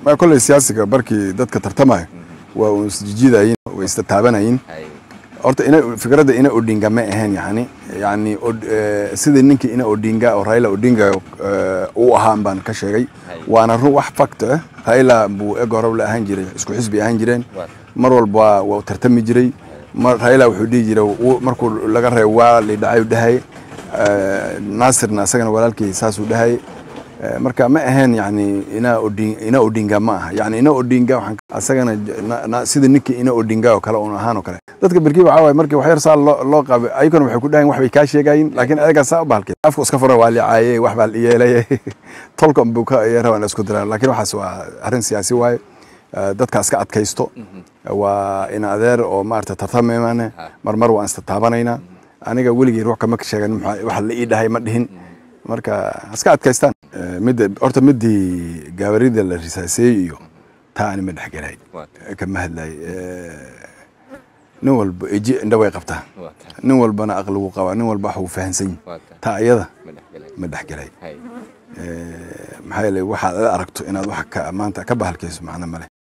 ma kolley siyaasiga barkii dadka tartamaya waa uu isjijidayin way istataabanayin Hay. horta ina fikradda ina odinga ma ahayn yani yani od- eh, sidii ninkii ina odinga oo raila odinga eh, uu ahaan baan ka sheegay Hay. waana run wax facto ah raila buu eg hore la ahaan jiray isku xisbi ahaan jireen Waa. mar walba waa- waa u tartami jiray mar raila wuxuu dhihi jiray wuu- markuu laga reebo waa lidhacay u dhahay Eh, naasirna isagana walaalkii saasuu dhahay Eh, marka ma ahayn yani ina odin ina odinga ma aha yani ina odinga waxaan asagana j- na- na- sida ninkii ina odinga oo kale un ahaan oo kale dadka berkii waxaa waaye markii wax yar saa loo loo qaabay ayaguna waxay ku dhahayn wax bay kaa sheegayin laakiin ayagaa saa u bahalkay afku iska furan waa licaayey wax baa yeelay tolkan buu ka iyo rabaan isku diraa laakiin waxaas waa arrin siyaasi waaye Eh, dadka iska adkaysto waa in adeer oo maarata tartamaymane marmar waan istataabanaynaa aniga weligii ruux kama sheegan maxaa- wax la ii dhahay ma dhihin marka iska adkaystaan Eh, midda horta midii gaabarida la risaaseeyey iyo taa ani ma dhexgelay Waa. kama hadlay nin walba eji indha way qabtaa Waa tahay. nin walbana aqli wuu qabaa nin walba wax uu fahansan yahay Waa tahay. taa iyada Ma dhexgelay. ma dhexgelay Hay. Eh, maxaa yeelay waxaad aragto inaad wax ka maanta ka bahalkayso macno male